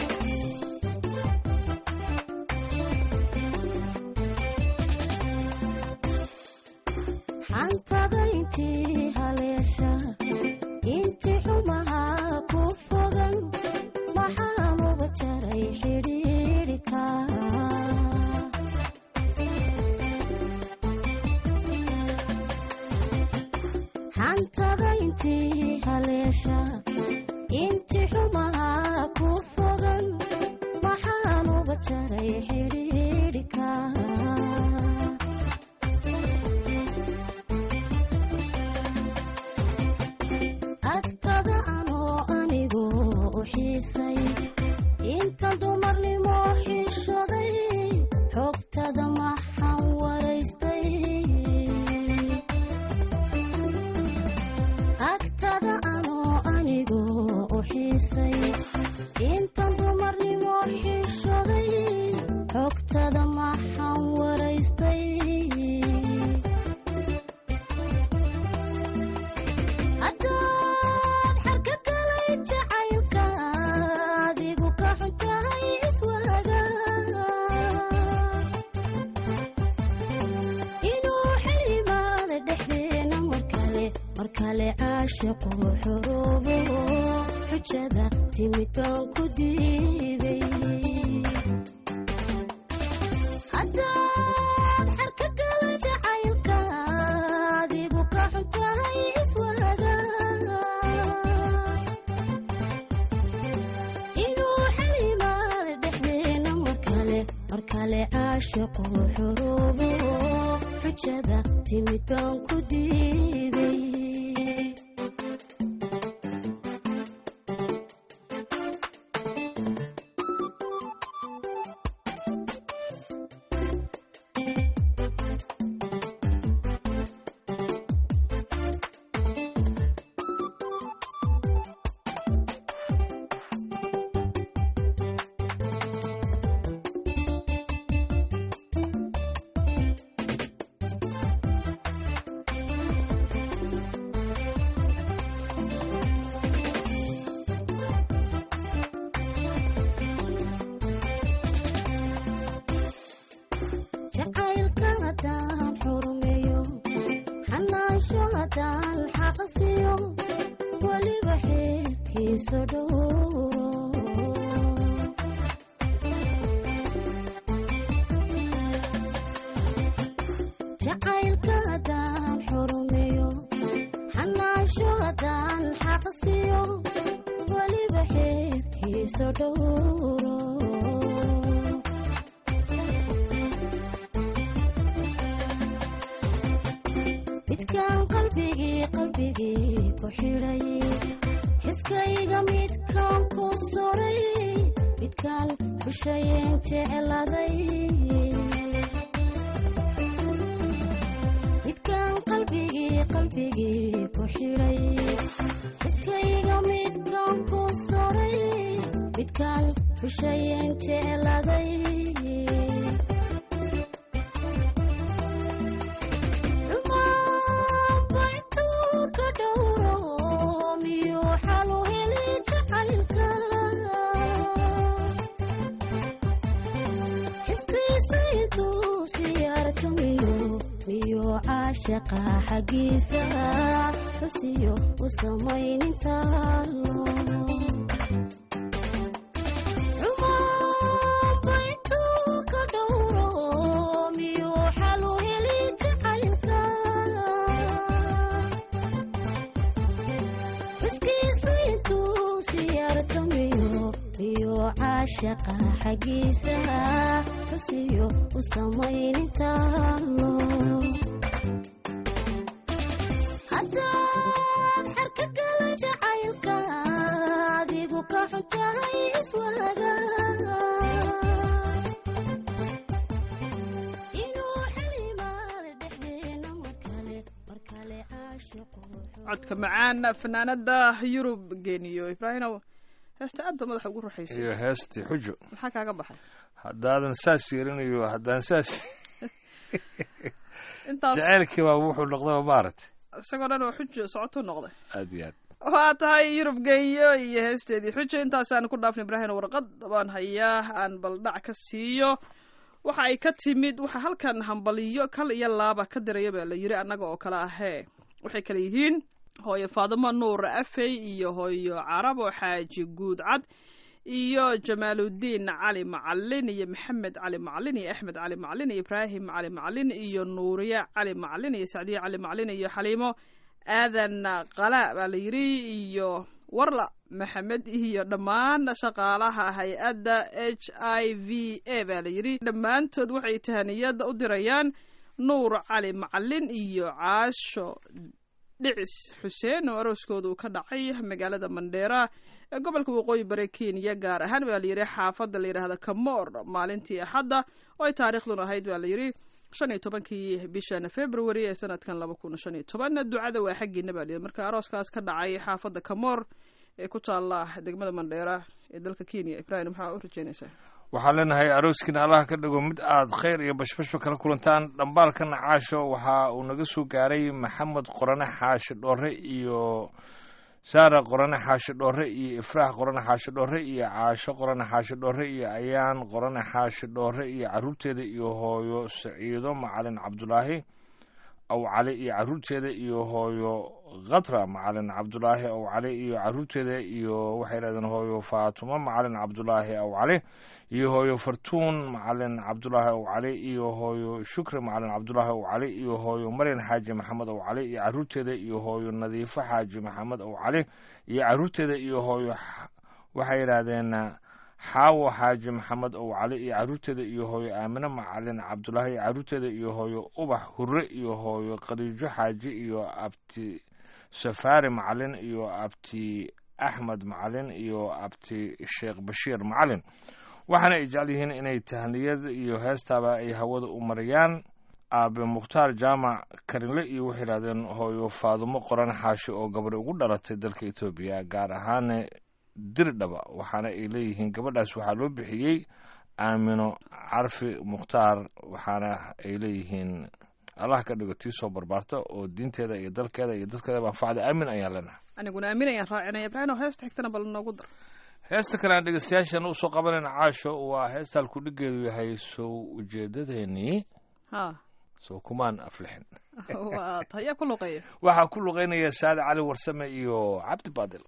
xantada intii haleesha intii xumaha ku fogan waxaan uga jaray xidhiidhika xantada intii haleesha intii xumaha ku fogan waxaan uga jaray xidhiidhika agtada anoo anigu u xiisay inta dumarnimo xishoday xogtada maxaan waraystay agtada anoo anigu u xiisay inta dumarnimo xishoday xogtada maxaan waraystay haddaan xarka galay jacaylka adigu ka xuntahay iswaaga inuu xilimaada dhexdeena markale markale caashiqu xuruubo xujada timid baan ku diiday haddaan xarka galay jacaylka adigu ka xuntahay iswaaga inuu xilimaada dhexdeena markale markale caashiqu xuruubo xujada timid baan ku diiday jacaylka haddaan xurmeeyo xanaansho haddaan xaqsiyo weliba xeerkiisa dhowro jacaylka haddaan xurmeeyo xanaansho haddaan xaqsiyo weliba xeerkiisa dhowro midkaan qalbigii qalbigii ku xidhay iskayga midkaan ku soray midkaan xushayeen jecladay midkaan qalbigii qalbigii ku xidhay iskayga midkaan ku soray midkaan xushayeen jecladay caashaqa xaggiisa xusiyo u samaynintaalo caashaqa xaggiisa xusiyo u samaynintaalo haddaad xarka gala jacaylka adigu ka xuntahay iswaaga inuu xilimaada dhexdeena mar kale mar kale caashiqu codka macaan fanaanada yurub geeniyo ibraahimow heesta aad ba madaxa ugu ruxaysay iyo heestii xujo maxaa kaaga baxay haddaadan saas yeelinayo haddaan saas intaas jacaylkii baa wuxuu noqdaba maaragtay isagoo dhan oo xujo socotu noqday aad iyo aad waa tahay yurub genyo iyo heesteedii xujo intaasaan ku dhaafnay ibraahim warqad baan hayaa aan baldhac ka siiyo waxa ay ka timid waxa halkan hambaliyo kal iyo laaba ka diraya baa la yiri annaga oo kale ahee waxay kale yihiin hooyo faadimo nuur afey iyo hooyo carabo xaaji guud cad iyo jamaaludiin cali macalin iyo maxamed cali macalin iyo axmed cali macalin iyo ibraahim cali macalin iyo nuuriye cali macalin iyo sacdiye cali macalin iyo xaliimo aadan qala baa la yiri iyo warla maxamed iyo dhammaan shaqaalaha hay-adda h i v a baa la yiri dhammaantood waxay tahaniyada u dirayaan nuur cali macalin iyo caasho dhicis xuseen oo arooskooda uu ka dhacay magaalada mandheera ee gobolka waqooyi bari kenya gaar ahaan baa layidhi xaafadda la yidhaahda kamoor maalintii axadda oo ay taariikhdun ahayd baa layidhi shan iyo tobankii bishan february ee sanadkan laba kun shan iyo toban ducada waa xaggiina baa layidhi marka arooskaas ka dhacay xaafadda kamoor ee ku taalla degmada mandheera ee dalka kenya ibrahim maxaa u rajeynaysaa waxaan leenahay arooskiina allah ka dhigo mid aad khayr iyo bashbashba kala kulantaan dhambaalkana caasho waxa uu naga soo gaaray maxamed qorane xaashi dhoore iyo saara qorane xaashi dhoore iyo ifraax qorane xaashi dhoore iyo caasho qorane xaashi dhoore iyo ayaan qorane xaashi dhoore iyo caruurteeda iyo hooyo saciido macalin cabdulaahi aw cali iyo caruurteeda iyo hooyo khatra macalin cabdulaahi aw cali iyo caruurteeda iyo waxay yidhahdeen hooyo faatumo macalin cabdulaahi aw cali iyo hooyo fartuun macalin cabdulaahi aw cali iyo hooyo shukri macalin cabdulaahi aw cali iyo hooyo maryan xaaji maxamed aw cali iyo caruurteeda iyo hooyo nadiifo xaaji maxamed aw cali iyo caruurteeda iyo hooyo waxay yidhaahdeen xaawo xaaji maxamed ow cali iyo caruurteeda iyo hooyo aamine macalin cabdulaahi iyo caruurteeda iyo hooyo ubax hure iyo hooyo khadiijo xaaji iyo abti safaari macalin iyo abti axmed macalin iyo abti sheekh bashiir macalin waxaana ay jecel yihiin inay tahniyad iyo heestaaba ay hawada u mariyaan aabe mukhtaar jaamac karinle iyo waxay yidhahdeen hooyo faadumo qoran xaashi oo gabadhi ugu dhalatay dalka etoobiya gaar ahaan dirdhaba waxaana ay leeyihiin gabadhaas waxaa loo bixiyey aamino carfi mukhtaar waxaana ay leeyihiin allah ka dhigo tii soo barbaarta oo diinteeda iyo dalkeeda iyo dadkeedaba anfacda aamin ayaan leenahay aniguna aamin ayaan raacinaya ibraahim heesta xigtana bal noogu dar heesta kale aan dhegeystayaashan usoo qabanayna caasho waa heesta halku dhigeedu yahay sow ujeedadeenii ha sow kumaan aflixin waa tayaa ku luqeeya waxaa ku luqeynaya saade cali warsame iyo cabdi baadil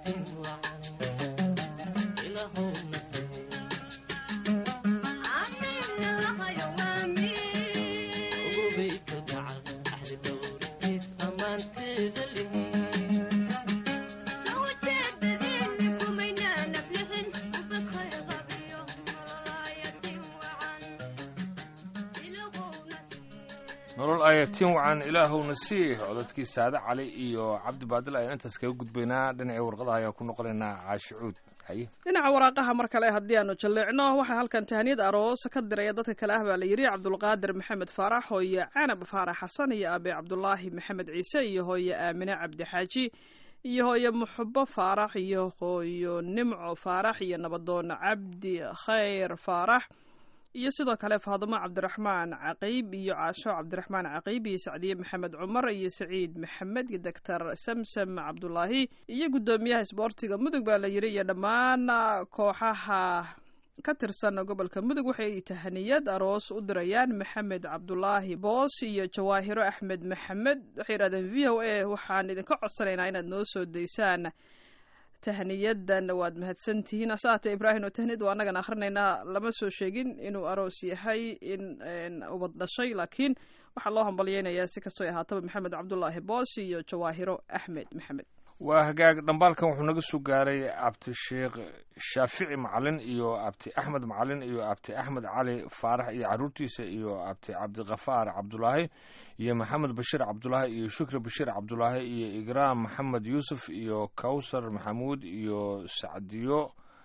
nolol ayatiin wacan ilaahowna sii codadkii saade cali iyo cabdi baadil ayaan intaas kaga gudbaynaa dhinacii warqadaha ayaan ku noqonaynaa caashi cuud haye dhinaca waraaqaha mar kale haddii aanu jalleecno waxaa halkan tahaniyad aroos ka diraya dadka kale ah baa la yidhi cabdulqaadir maxamed faarax hooye canab faarax xasan iyo aabe cabdulaahi maxamed ciise iyo hooye aamine cabdi xaaji iyo hooye muxubo faarax iyo hooyo nimco faarax iyo nabadoon cabdi khayr faarax iyo sidoo kale faadumo cabdiraxmaan caqiib iyo caasho cabdiraxmaan caqiib iyo sacdiye maxamed cumar iyo saciid maxamed iyo doctor samsam cabdulaahi iyo guddoomiyaha isboortiga mudug baa la yidhi iyo dhammaan kooxaha ka tirsan gobolka mudug waxay tahaniyad aroos u dirayaan maxamed cabdulaahi boos iyo jawaahiro axmed maxamed waxay yidhahdeen v o a waxaan idinka codsanaynaa inaad noo soo daysaan tahniyadan waad mahadsantihiin asaate ibraahim oo tahniyad waa annagan akhrinaynaa lama soo sheegin inuu aroos yahay in ubad dhashay laakiin waxaa loo hambalyeynayaa si kastoo ahaataba maxamed cabdulaahi boos iyo jawaahiro axmed maxamed waa hagaag dhambaalkan wuxuu naga soo gaaray abti sheekh shaafici macalin iyo abti axmed macalin iyo abti axmed cali faarax iyo caruurtiisa iyo abti cabdikafaar cabdulaahi iyo maxamed bashiir cabdulaahi iyo shukri bashiir cabdulaahi iyo igraam maxamed yuusuf iyo kawsar maxamuud iyo sacdiyo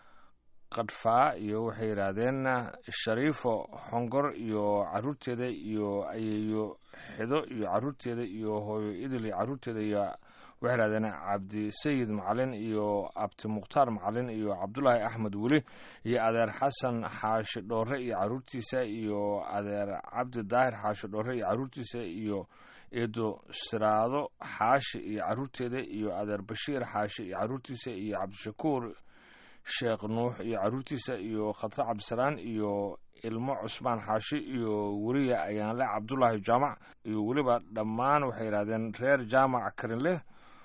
kadfaa iyo waxay yidhaahdeen shariifo xongor iyo caruurteeda iyo ayeeyo xido iyo caruurteeda iyo hooyo idil iyo caruurteeda iyo waxay yidhahdeen cabdi sayid macalin iyo abti mukhtaar macalin iyo cabdulaahi axmed weli iyo adeer xasan xaashi dhoore iyo caruurtiisa iyo adeer cabdi daahir xaashi dhoore iyo caruurtiisa iyo eedo siraado xaashi iyo caruurteeda iyo adeer bashiir xaashi iyo caruurtiisa iyo cabdishakuur sheekh nuux iyo caruurtiisa iyo khatre cabdisalaan iyo ilmo cusmaan xaashi iyo weliya ayaanle cabdulaahi jaamac iyo weliba dhammaan waxay yidhahdeen reer jaamac karinleh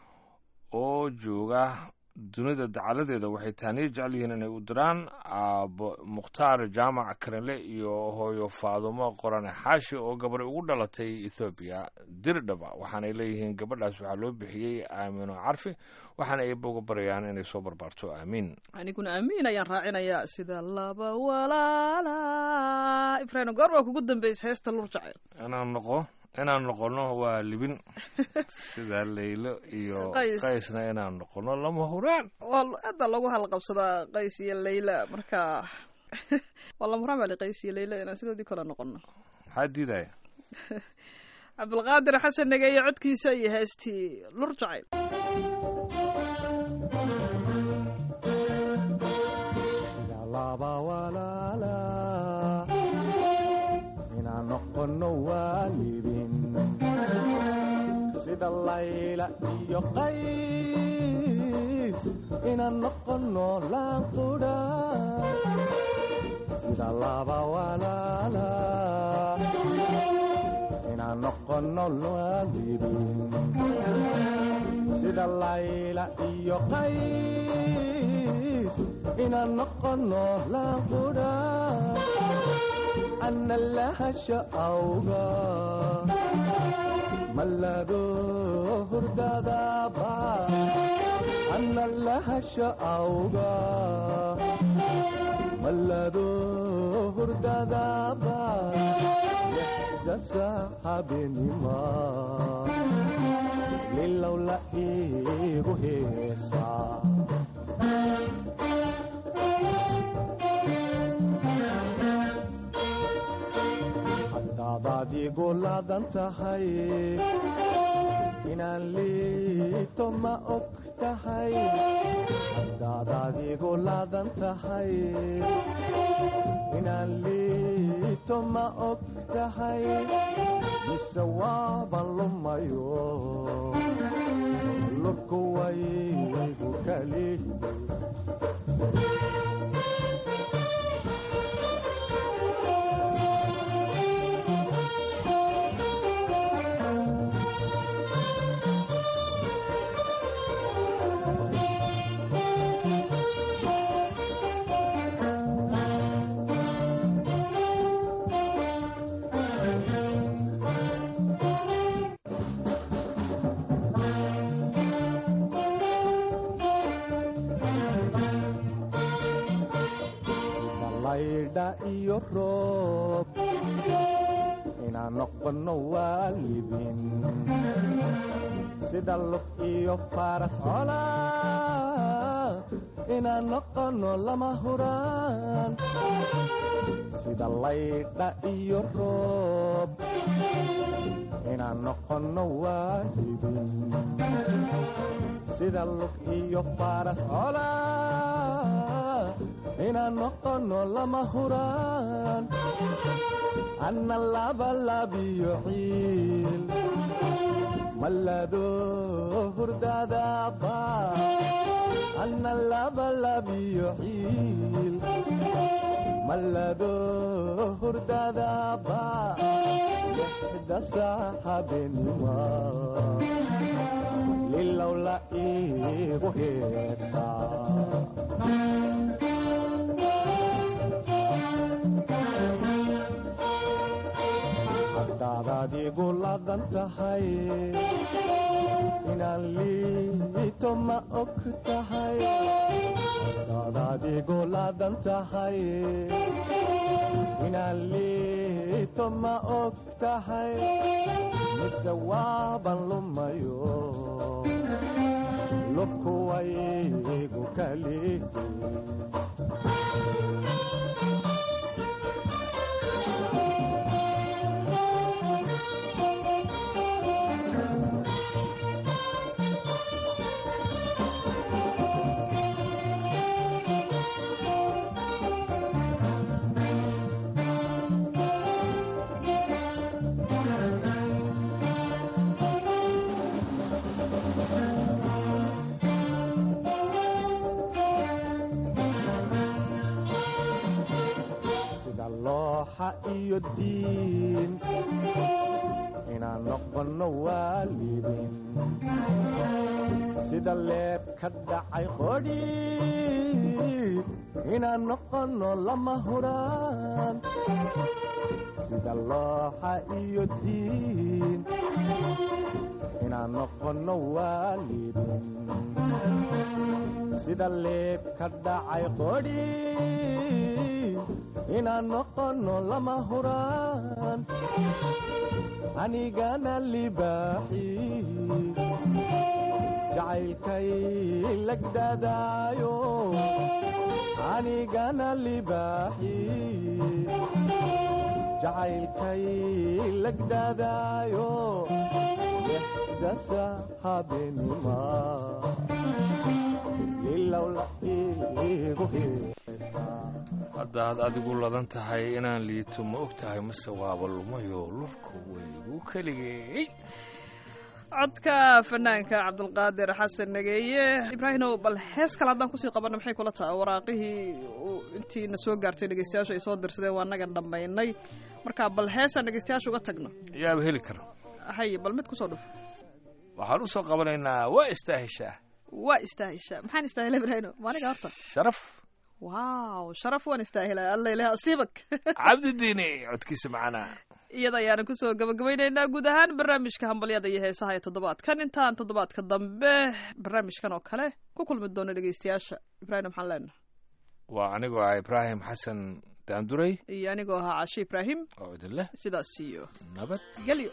oo jooga dunida dacaladeeda waxay taaniyo jecel yihiin inay u diraan aabo mukhtaar jaamac karinle iyo hooyo faadumo qorane xaashi oo gabadhay ugu dhalatay ethoobiya dirdhaba waxaanay leeyihiin gabadhaas waxaa loo bixiyey aamino carfi waxaana ay uga barayaan inay soo barbaarto aamiin aniguna aamiin ayaan raacinayaa sida laba walaala ibraahim goor waa kugu dambeysay heesta lur jacayl inaan noqo inaan noqono waa libin sida laylo iyo Qays. qaysna inaan noqono lama huraan waa aada loogu halqabsadaa qays iyo leyla marka waa lama huraan baa li qays iyo leyla inaan sidoodii kale noqono maxaa diidaya cabdulqaadir xasan negeeye codkiisa iyo heestii lur jacayl laba walaala inaan noqono waalidin sida layla iyo qays inaan noqono laanqudha sida laba walaala inaan noqono waalidin sida layla iyo qays inaan noqono laanqudha ana lahasha awga malado hurdadaba ana lahasha awga malado hurdadaba lixda saxabenima lilow la iigu heesaa haddaadaad igu laadan tahay inaan liito ma og tahay haddaadaad igu laadan tahay inaan liito ma og tahay mise waaban lumayo lurku waygu kali laydha iyo roob inaan noqono waalidin sida lug iyo faras cola inaan noqono lama huraan sida laydha iyo roob inaan noqono waalidin sida lug iyo faras cola inaan noqono lama huraan anna labalabiyo ciil mallado hurdadaba anna labalabiyo ciil mallado hurdadaba lixda saaxabenima lilowla iigu heesaa haddaad adigu ladan tahay inaan liito ma og tahay haddaad adigu ladan tahay inaan liito ma og tahay mise waaban lumayo lubkuwaygu kalihi sida looxa iyo diin inaan noqono waalidin sida leeb ka dhacay qodhi inaan noqono lama huraan sida looxa iyo diin inaan noqono waalidin sida leeb ka dhacay qodhi inaan noqono lama huraan anigana libaaxi jacaylkay lagdadaayo anigana libaaxi jacaylkay lagdadaayo lixdasa habenima ilowla igu heesaa haddaad adigu ladan tahay inaan liito ma og tahay mase waaba lumayo lurku waygu keligay codka fanaanka cabdulqaadir xasan nageeye ibraahimow bal hees kale haddaan kusii qabanna maxay kula tahay waraaqihii uu intiina soo gaartay dhegeystayaashu ay soo dirsadeen waa naga dhammaynay marka bal heesaan dhegeystayaasha uga tagno yaaba heli kara hay bal mid kusoo dhuf waxaan u soo qabanaynaa waa istaahishaa waa istaahisha maxaan istaahila ibraahimo maaniga horta sharaf waaw sharaf waan istaahila alla ilaah asiibak cabdidiini codkiisa macana iyada ayaana kusoo gabagabaynaynaa guud ahaan barnaamijka hambalyada iyo heesaha ee toddobaadkan intaan toddobaadka dambe barnaamijkan oo kale ku kulmi doono dhegeystayaasha ibraahim maxaan leenaha waa anigoo ah ibraahim xasan daanduray iyo anigoo ahaa cashe ibraahim oo idin leh sidaas iyo nabad gelyo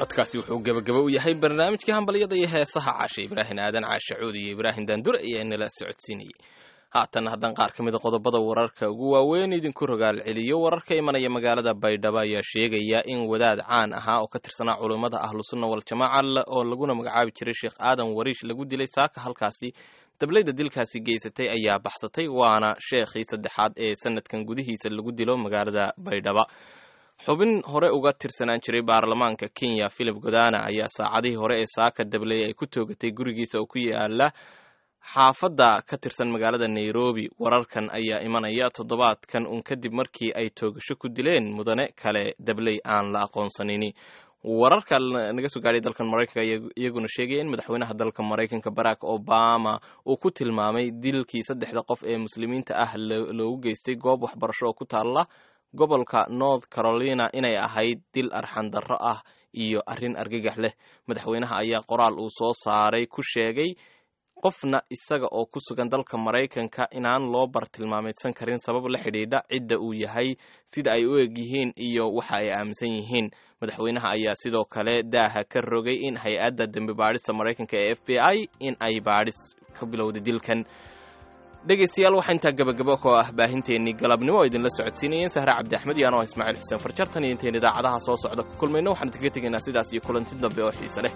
codkaasi wuxuu gebagaba u yahay barnaamijkii hambalyada iyo heesaha caashe ibraahim aadan caashe cuudi iyo ibraahim daandure ayaa nala socodsiinayay haatan haddaan qaar ka mida qodobada wararka ugu waaweyn idinku rogaal celiyo wararka imanaya magaalada baydhabo ayaa sheegaya in wadaad caan ahaa oo ka tirsanaa culummada ahlusunna waljamaaca oo laguna magacaabi jiray sheekh aadan wariish lagu dilay saaka halkaasi dablayda dilkaasi geysatay ayaa baxsatay waana sheekhii saddexaad ee sanadkan gudihiisa lagu dilo magaalada baydhaba xubin hore uga tirsanaan jiray baarlamaanka kenya philip godana ayaa saacadihii hore ee saaka dabley ay ku toogatay gurigiisa oo ku yaala xaafadda ka tirsan magaalada nairobi wararkan ayaa imanaya toddobaadkan un kadib markii ay toogasho ku dileen mudane kale dabley aan la aqoonsanini wararka naga soo gaadhay dalkan maraykanka ayaa iyaguna sheegaya in madaxweynaha dalka maraykanka barack obama uu ku tilmaamay dilkii saddexda qof ee muslimiinta ah loogu geystay goob waxbarasho oo ku taalla gobolka north carolina inay ahayd dil arxandarro ah iyo arrin argagax leh madaxweynaha ayaa qoraal uu soo saaray ku sheegay qofna isaga oo ku sugan dalka maraykanka inaan loo bartilmaameedsan karin sabab la xidhiidha cidda uu yahay sida ay u eg yihiin iyo waxa ay aaminsan yihiin madaxweynaha ayaa sidoo kale daaha ka rogay in hay-adda dembi baadhista maraykanka ee f b i in ay baadhis ka bilowday dilkan dhegaystayaal waxaa intaa gabagabo koo ah baahinteennii galabnimo oo idinla socodsiinayeen sahre cabdi axmed iyo anoo ismaaciil xuseen farjartan iyo intayn idaacadaha soo socda ku kulmayno waxaan idinkaga tegaynaa sidaas iyo kulanti dambe oo xiise leh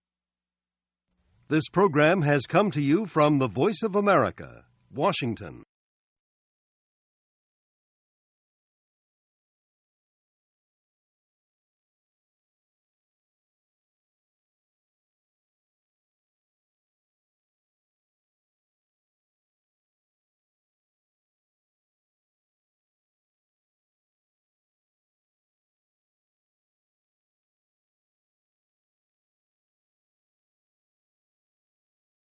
This program has come to you from the Voice of America, Washington.